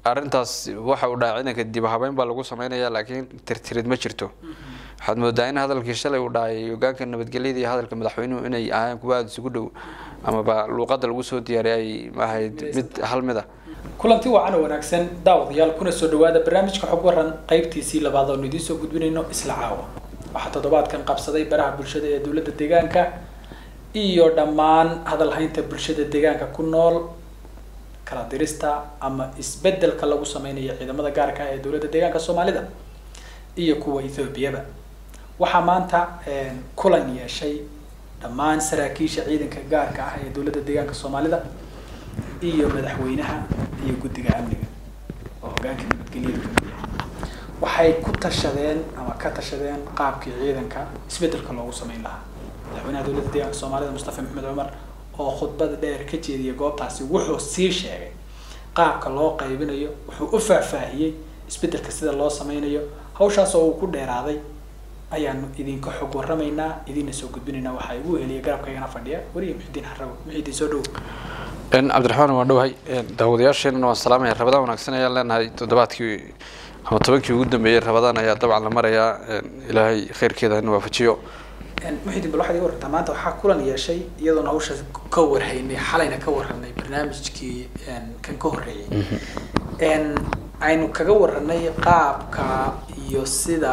arintaas waxa uu dhahay ciidanka dib habeyn baa lagu sameynaya laakiin tirtirid ma jirto waxaad moodaa in hadalkii shalay uu dhahay hogaanka nabadgelyada iyo hadalka madaxweynuhu inay ahayn kuwa aada isugu dhow amaba luuqada lagu soo diyaariyay ay ahayd mid hal mid a kulanti wacan oo wanaagsan daawadayaal kuna soo dhawaada barnaamijka xog waran qaybtiisii labaad oonu idiin soo gudbinayno isla caawa waxaa toddobaadkan qabsaday baraha bulshada ee dowladda deegaanka iyo dhammaan hadalhaynta bulshada deegaanka ku nool kala dirista ama isbedelka lagu sameynayo ciidamada gaarka ah ee dowladda deegaanka soomaalida iyo kuwa ethoobiyaba waxaa maanta kulan yeeshay dhammaan saraakiisha ciidanka gaarka ah ee dowladda deegaanka soomaalida iyo madaxweynaha iyo guddiga amniga oo hogaanka nabadgelyada kamid yahay waxay ku tashadeen ama ka tashadeen qaabkii ciidanka isbedelka loogu sameyn lahaa madaxweynaha dowladda deegaanka soomaalida mustafa maxamed cumar oo khudbada dheer ka jeediyay goobtaasi wuxuu sii sheegay qaabka loo qaybinayo wuxuu u faahfaahiyey isbedelka sida loo sameynayo hawshaas oo uu ku dheeraaday ayaanu idinka xog waramaynaa idiina soo gudbinaynaa waxaa igu heliya garabkaygana fadhiya wariya muxidiin xarago muxidiin soo dhow cabdiraxmaan waan dhowahay daawadayaasheenana waan salaamaya rabadaan wanaagsan ayaan leenahay toddobaadkii ama tobankii ugu dambeeyey rabadaan ayaa dabcan la marayaa ilaahay khayrkeeda hana waafajiyo muxidiin bal waxaad iga warrantaa maanta waxaa kulan yeeshay iyadoona hawshaas ka warhaynay xalayna ka warranay barnaamijkii kan ka horreeyay aynu kaga warranay qaabka iyo sida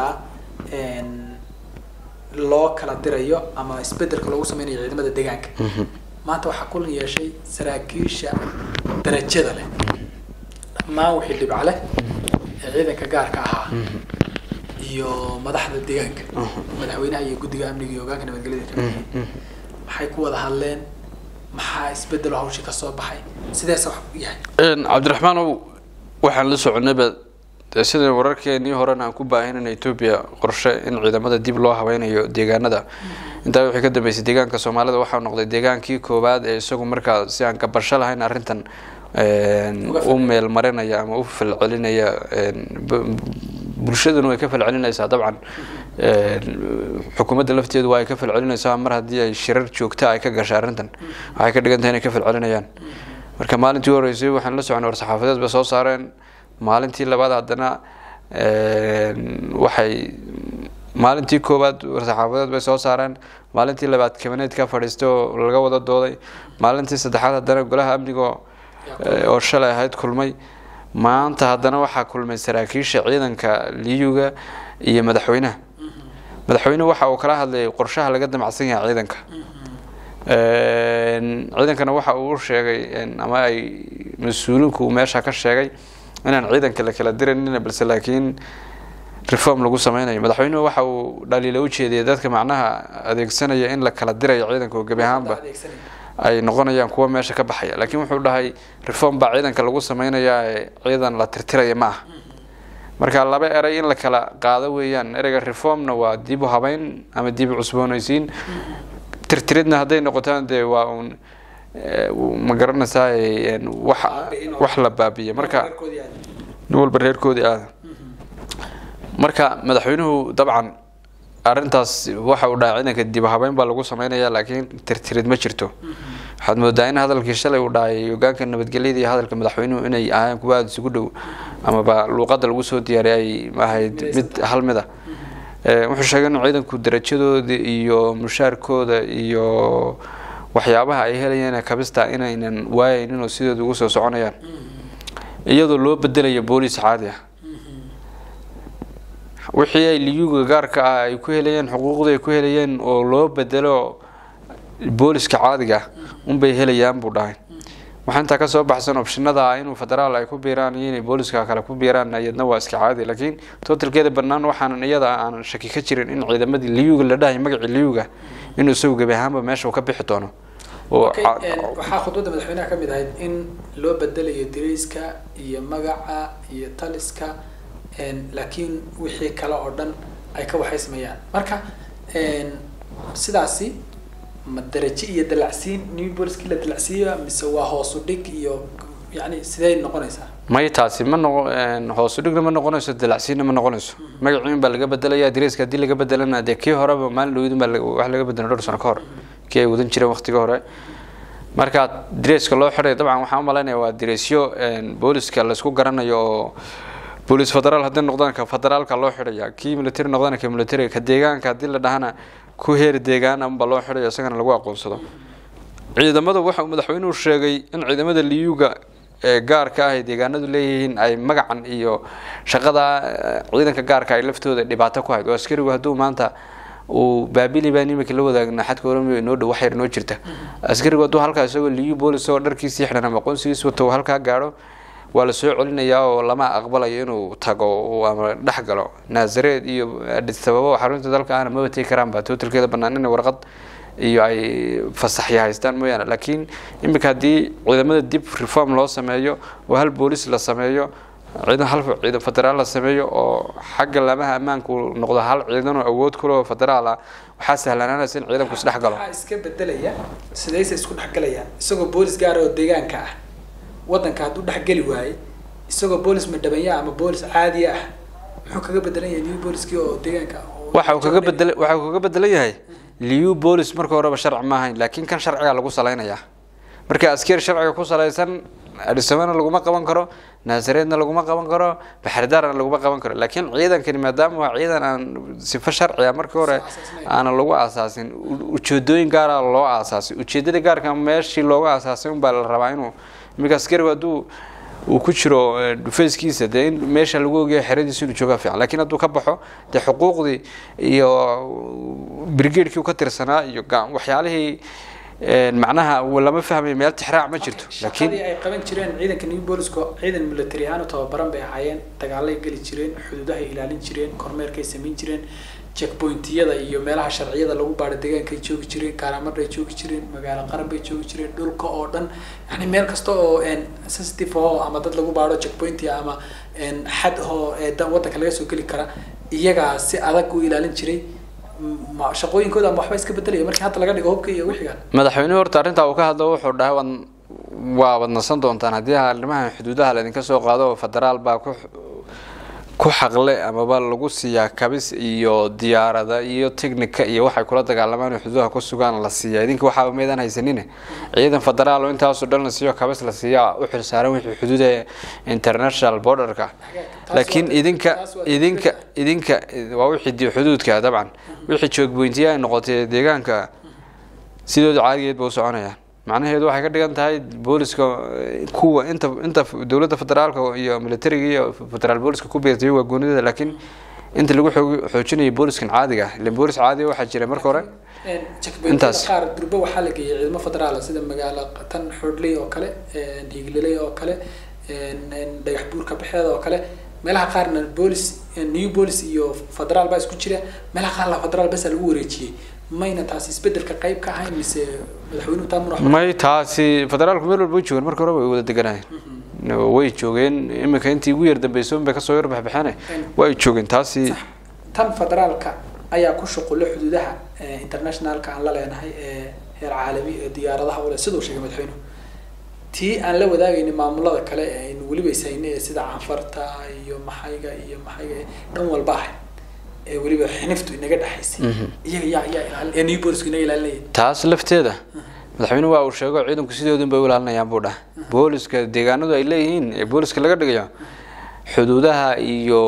loo kala dirayo ama isbedelka loogu sameynayo ciidamada deegaanka maanta waxaa kulan yeeshay saraakiisha darajada leh dhammaan wixii dhibca leh ee ciidanka gaarka ahaa iyo madaxda deegaanka madaxweynaha iyo guddiga amniga iyo hogaanka nabadgelyada kamid maxay ku wada hadleen maxaa isbedelo hawshii kasoo baxay sideese wax yahay cabdiraxmaanow waxaan la soconayba sida wararkeenii horena aan ku baahinayna etoobiya qorshe in ciidamada dib loo habeynayo deegaanada intaa wixii ka dambeysay deegaanka soomaalida waxaa noqday deegaankii koowaad ee isagu markaa si aan kabasho lahayn arrintan u meel marinaya ama u falcelinaya bulshaduna way ka falcelinaysaa dabcan xukuumadda lafteedu waa ay ka falcelinaysaa mar haddii ay shirar joogta ay ka gashay arrintan waxay ka dhigan tahay inay ka falcelinayaan marka maalintii horeysay waxaan la soconay war-saxaafadeed bay soo saareen maalintii labaad haddana waxay maalintii koowaad war-saxaafadeed bay soo saareen maalintii labaad kabineed ka fadhiistay oo laga wada dooday maalintii saddexaad haddana golaha amniga oo shalay ahayd kulmay maanta haddana waxaa kulmay saraakiisha ciidanka liyuga iyo madaxweynaha madaxweynuhu waxa uu kala hadlayay qorshaha laga damacsan yahay ciidanka ciidankana waxa uu sheegay ama ay mas-uuliinku uu meesha ka sheegay inaan ciidanka la kala diranin balse laakiin reform lagu sameynayo madaxweynuhu waxa uu dhaliila ujeediyay dadka macnaha adeegsanaya in la kala dirayo ciidanka oo gebi ahaanba ay noqonayaan kuwa meesha ka baxaya laakiin wuxuu dhahay reform baa ciidanka lagu sameynayaa ee ciidan la tirtiraya ma aha marka laba eray in la kala qaado weeyaan ereyga reformna waa dib u habeyn ama dib u cusboonaysiin tirtiridna hadday noqotaan dee waa uun ma garanaysaa wax wax la baabiya marka nin walba reerkoodii aada marka madaxweynuhu dabcan arrintaas waxa uu dhahay ciidanka dib habeyn baa lagu sameynaya laakiin tirtirid ma jirto waxaad moodaa in hadalkii shalay uu dhahay hogaanka nabadgelyada iyo hadalka madaxweynuhu inay ahayn kuwa aada isugu dhow amaba luuqada lagu soo diyaariyay ay ahayd mid hal mid a wuxuu sheegay in ciidanku darajadooda iyo mushaarkooda iyo waxyaabaha ay helayeen kabista inaynan waayaynin oo sidooda ugu soo soconayaan iyadoo loo bedelayo booliis caadi ah wixii ay liyuga gaarka ah ay ku helayeen xuquuqdii ay ku helayeen oo loo bedelo booliska caadiga ah unbay helayaan buu dhahay waxaa intaa kasoo baxsan opshinada ah inuu federaal ay ku biiraan iyo inay booliska kale ku biiraan iyadna waa iska caadi laakiin totalkeeda banaan waxaanan iyada aanan shaki ka jirin in ciidamadii liyuga la dhahay magacii liyuga inuu isagu gebi ahaanba meesha uu ka bixi doono waxaa khudbadda madaxweynaha kamid ahayd in loo bedelayo dirayska iyo magaca iyo taliska laakiin wixii kale oo dhan ay ka waxaysmayaan marka sidaasi ma darajo iyo dalacsiin new boliskii la dalacsiiyo mise waa hoosu dhig iyo yani sidee noqonaysaa may taasi ma noqo hoosu dhigna ma noqonayso dalacsiinna ma noqonayso magaciin baa laga bedelaya direyska haddii laga bedelana dee kii horeba maalin dhawidin baa wax laga bedelay dhowr sano ka hor kii ay wadan jireen waqtiga hore marka dareeska loo xidhay dabcan waxaan u malaynaya waa dareesyo booliska laysku garanayo oo boolis federaal haddii noqdaan ka federaalka loo xidhaya kii military noqdana ka military ka deegaanka haddii la dhahana ku heer deegaan amba loo xidhayo isagana lagu aqoonsado ciidamada waxa uu madaxweynuhu sheegay in ciidamada liyuga ee gaarka ah ay deegaanadu leeyihiin ay magacan iyo shaqada ciidanka gaarka ay laftooda dhibaato ku hayd oo askarigu hadduu maanta uu baabili baan imika la wadaagna xadka oromia inoo dhow wax yar inoo jirta askarigu hadduu halkaa isagoo liyu boolis oo dharkiisii xidhan ama aqoonsigiis wato halkaa gaadho waa la soo celinayaa oo lama aqbalayo inuu tago ama dhex galo naasareed iyo adis ababa xarunta dalka ahna maba tegi karaan ba tootalkeeda bannaan inay warqad iyo ay fasaxya haystaan mooyaane laakiin imika haddii ciidamada dib reform loo sameeyo oo hal boolis la sameeyo ciidan hal ciidan federaal la sameeyo oo xagga laamaha ammaanku noqdo hal ciidan oo awood ku leh oo federaal ah waxaa sahlanaanaysa in ciidanku isdhex galo waxaa iska bedelaya sidayse isku dhexgalayaan isagoo boolis gaar oo deegaanka ah waddanka hadduu dhexgeli waaye isagoo boolis madhabanya ama boolis caadiya ah muxuu kaga bedelan yahay new booliskii oo deegaanka ah oo waxa uu kaga bedel waxa uu kaga bedelan yahay liu boolis marka horeba sharci ma ahayn laakiin kan sharciga lagu salaynayaa marka askari sharciga ku salaysan adhisamana laguma qaban karo naasareedna laguma qaban karo baxridaarna laguma qaban karo laakiin ciidankani maadaama waa ciidan aan sifo sharciga markii hore aana lagu aasaasin ujeedooyin gaara loo aasaasay ujeedada gaarka meeshii looga aasaasay unbaa la rabaa inuu iminka askarigu hadduu uu ku jiro dhufayskiisa dee in meesha lagu ogayo xeradiisa inuu joogaa fiican laakiin hadduu ka baxo dee xuquuqdii iyo brigaadkii ka tirsanaa iyo waxyaalihii macnaha lama fahmayo meel tixraac ma jirto laakiin shaqadii ay qaban jireen ciidanka new booliska ciidan military ahaan u tababaran bay ahaayeen dagaalay geli jireen xuduudahay ilaalin jireen kormeerkay samayn jireen checkpointiyada iyo meelaha sharciyada lagu baadho deegaankay joogi jireen kaaramadhay joogi jireen magaalo qaran bay joogi jireen dhulka oo dhan yani meel kasta oo sensitive ahoo ama dad lagu baadho checkpointia ama xad ahoo ee waddanka laga soo geli kara iyagaa si adag u ilaalin jiray shaqooyinkooda ama waxba iska bedelaya markii hadda laga dhigo hubka iyo wixigan madaxweynuhu horta arrintaa uu ka hadlo wuxuu dhahay waad waa wadnasan doontaan haddii arrimaha xuduudaha laydinka soo qaado federaal baa ku ku xaqle amaba lagu siiyaa kabis iyo diyaarada iyo technica iyo waxay kula dagaalamaan oo xuduudaha ku sugaan la siiya idinka waxaaba meedaan haysanine ciidan federaal oo intaasoo dhan la siiyo kabis la siiyaa u xilsaaran wixii xuduuda international borderka laakiin idinka idinka idinka waa wixii xuduudka dabcan wixii joogboyntiya ay noqotay deegaanka sidooda caadigeed ba u soconayaan macnaheedu waxay ka dhigan tahay booliska kuwa inta inta dowladda federaalka iyo militariga iyo federaal booliska ku beertay waa goonideeda laakiin inta lagu xoojinayo booliskan caadiga ah ilan boolis caadiga waxaa jira marka hore intaas qaar durba waxaa la geeyay ciidamo federaal sida magaalo tan xoodley oo kale hiigliley oo kale dhagax buurka baxeeda oo kale meelaha qaarna boolis new boolis iyo federaal baa isku jira meelaha qaarna federaal basa lagu wareejiyey mayna taasi isbedelka qayb ka ahayn mise madaxweynuhu taa murax may taasi federaalku meel walba way joogeen marka hore way wada deganayeen way joogeen iminka intii ugu yar dambeysay unbay kasoo yar baxbaxeen way joogeen taasi tan federaalka ayaa ku shuqulo xuduudaha internationalka aan la leenahay ee heer caalami ee diyaaradaha ule siduu sheegay madaxweynuhu tii aan la wadaagayna maamulada kale ee aynu weliba ishayne ee sida canfarta iyo maxayga iyo maxayga dhan walba ahay ee weliba xiniftu inaga dhexaysay iyaga yaa yaa ilaali ee new boolisku inaga ilaalinaya taas lafteeda madaxweynuhu waa uu sheego ciidanku sidoodun bay u ilaalinayaan buu dhahay booliska deegaanadu ay leeyihiin ee booliska laga dhigayo xuduudaha iyo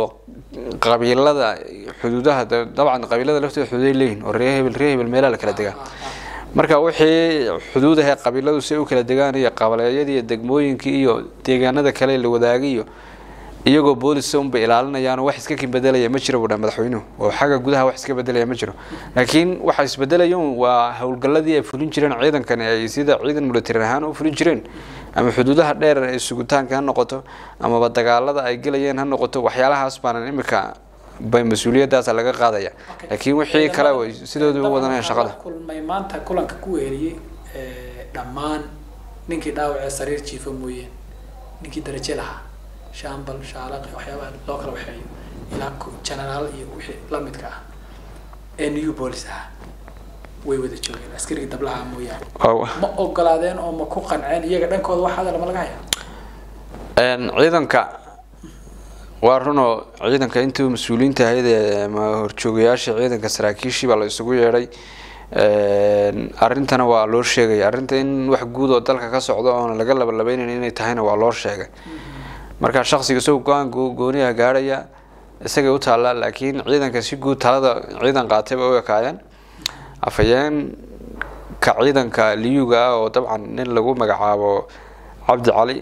qabiilada xuduudaha dabcan qabiilada lafteeda xuduuday leeyihiin oo reer hebel reer hebel meelaha la kala degaa marka wixii xuduudaha qabiiladu si u kala degaan iyo qabaleeyadii iyo degmooyinkii iyo deegaanada kale la wadaagayo iyagoo booliska unbay ilaalinayaan wax iska bedelaya ma jiro buu dhaha madaxweynuhu oo xagga gudaha wax iska bedelaya ma jiro laakiin waxa isbedelayun waa howlgalladii ay fulin jireen ciidankani ay sida ciidan military ahaan u fulin jireen ama xuduudaha dheer ee sugitaanka ha noqoto amaba dagaalada ay gelayeen ha noqoto waxyaalahaas baanan imika bay mas-uuliyadaasa laga qaadaya laakiin wixii kale way sidooda u wadanayaan shaqada kulmay maanta kulanka ku weeriyey dhammaan ninkii dhaawacee sariir jiifa mooyeen ninkii daraje lahaa shambal shaalaq waxyaabaha loo kala waxeeyo ilaa generaal iyo wixii lamidka ah ee new bolis ah way wada joogeen askarigii dablaha mooyaane ma ogolaadeen oo ma ku qanceen iyaga dhankooda wax hadal ma laga haya ciidanka waa runoo ciidanka intii mas-uuliyiinta ahayd ee horjoogayaasha ciidanka saraakiishii baa la isugu yeedhay arrintana waa loo sheegay arrinta in wax guud oo dalka ka socdo oona laga labalabeynayn inay tahayna waa loo sheegay marka shaksiga isagoo go-aan gooniha gaadhaya isagay u taallaa laakiin ciidanka si guud talada ciidan qaatay bay u ekaayeen afhayeenka ciidanka liyuga ah oo dabcan nin lagu magacaabo cabdi cali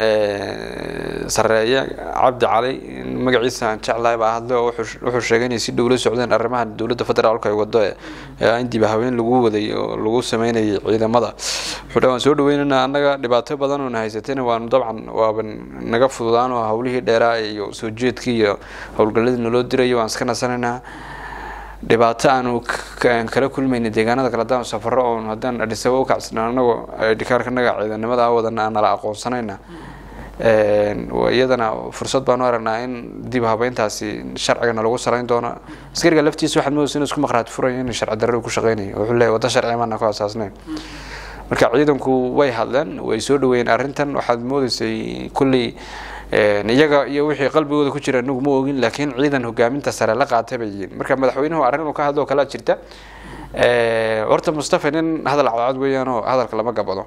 sareeye cabdi cali magaciisa aan jeclahay baa hadle oo wuxuu sheegay inay si dhow la socdeen arrimaha dowladda federaalka ay wado ee indiba haween lagu waday oo lagu sameynayay ciidamada wuxuu dha waan soo dhaweynana annaga dhibaato badan oona haysatayna waanu dabcan waaba naga fududaan oo hawlihii dheeraa iyo soo jeedkii iyo howlgalladii naloo dirayo waan iska nasanaynaa dhibaato aanu kala kulmayna deegaanada kale hadaan safaro oon haddaan adhisaba u kacsana anagoo dhikaarkanaga ciidanimada wadana aan nala aqoonsanayna iyadana fursad baanu aragnaa in dib habeyntaasi sharcigana lagu sarayn doono askariga laftiisa waxaad moodaysa inuu isku maqraati furayo in sharci darrada ku shaqeynayo wuxuu leeyahy wadda sharci maana ku asaasnayn marka ciidanku way hadleen way soo dhaweeyeen arrintan waxaad moodaysay kulley iyaga iyo wixii qalbigooda ku jira anigu ma ogin laakiin ciidan hogaaminta sare la qaatay bay yihiin marka madaxweynuhu arrin uu ka hadlo kalaa jirta horta mustafa nin hadal cadcad weeyaan oo hadalka lama gabado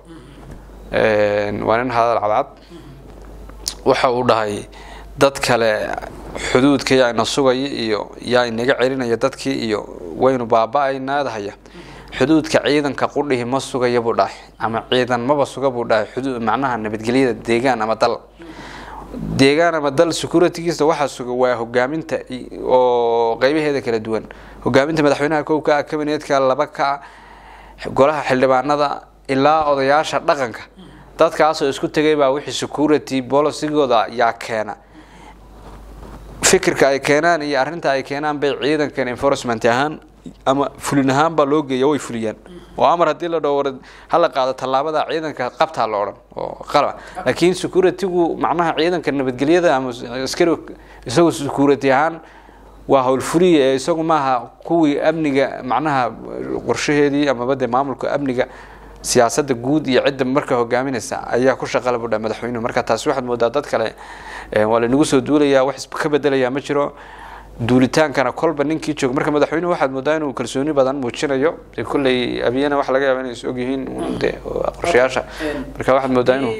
waa nin hadal cadcad waxa uu dhahay dad kale xuduudka yaa ina sugaya iyo yaa inaga celinaya dadkii iyo waynu baaba-aynaadahaya xuduudka ciidanka qudhihi ma sugaya buu dhahay ama ciidan maba suga buu dhahay xuduud macnaha nabadgelyada deegaan ama dal deegaan ama dal securitygiisa waxaa suga waa hogaaminta oo qeybaheeda kala duwan hogaaminta madaxweynaha kow ka ah kabineedka laba ka ah golaha xildhibaanada ilaa odayaasha dhaqanka dadkaasoo isku tegay baa wixii security bolicygooda yaa keena fikirka ay keenaan iyo arrinta ay keenaan bay ciidankan enforcement ahaan ama fulin ahaan baa loo geeya way fuliyaan oo amar haddii la dhaho war hala qaado tallaabada ciidanka qabtaa la odhan oo qalab laakiin securitygu macnaha ciidanka nabadgelyada ama askari isagu security ahaan waa howlfuliya ee isagu maaha kuwii amniga macnaha qorshaheedii amaba dee maamulka amniga siyaasadda guud iyo cidda marka hogaaminaysa ayaa ku shaqala budha madaxweynuhu marka taasi waxaad moodaa dad kale waa lanagu soo duulayaa wax ka bedelayaa ma jiro duulitaankana kolba ninkii jooga marka madaxweynuhu waxaad moodaa inuu kalsooni badan muujinayo dee kolley abiyana waxa laga yaaba inay is ogyihiin de qorshayaasha marka waxaad moodaa inuu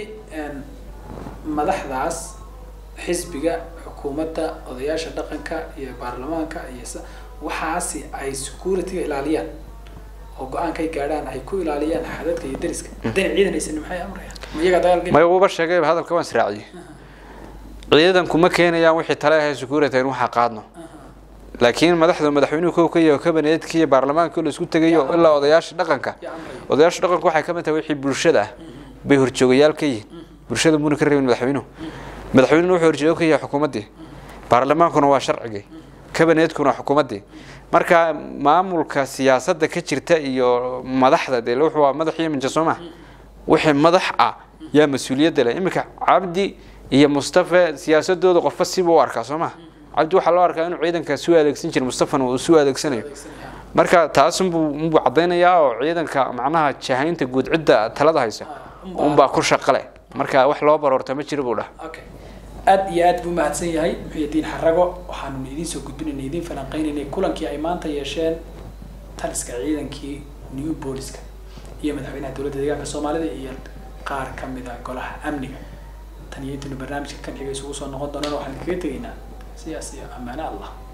madaxdaas xisbiga xukuumadda odayaasha dhaqanka iyo baarlamaanka iyo waxaasi ay securityga ilaaliyaan oo go-aankay gaadhaan ay ku ilaaliyaan xadadka iyo dariska haddayna ciidan aysan maxay amrayaan ma iyaga dagaal maya wuuba sheegay hadalka waan israaciyey ciidanku ma keenayaan wixii tale ahay security in waxa qaadno laakiin madaxda madaxweynuhu kow ka yaho kabineedkii iyo baarlamaanka la isku tegayo ilaa odayaasha dhaqanka odayaasha dhaqanku waxay kamid tahay wixii bulshada ah bay horjoogayaal ka yihiin bulshada muna ka reebin madaxweynuhu madaxweynuhu wuxuu horjoogo ka yahay xukuumaddii baarlamaankuna waa sharcigii kabineedkuna waa xukuumaddii marka maamulka siyaasadda ka jirta iyo madaxda dee wuxuu waa madax iyo minja soo maha wixii madax ah yaa mas-uuliyadda leh iminka cabdi iyo mustafa siyaasadooda qofba siba u arkaa soo maha cabdi waxaa loo arkaa inuu ciidanka suu adeegsan jira mustafana uu suu adeegsanayo marka taas unbuu unbuu caddaynayaa oo ciidanka macnaha jahaynta guud cidda talada haysa unbaa ku shaqale marka wax loo baroorta ma jiro buu dhaha okay aada iyo aad buu mahadsan yahay muxuudiin xarago waxaanu idiin soo gudbinayna idiin falanqeynaynay kulankii ay maanta yeesheen taliska ciidankii new booliska iyo madaxweynaha dowladda deegaanka soomaalida iyo qaar ka mid a golaha amniga tan iyo intaynu barnaamijka kan xiga isugu soo noqon doonana waxaan kaga tegaynaa sidaas iyo ammaano allah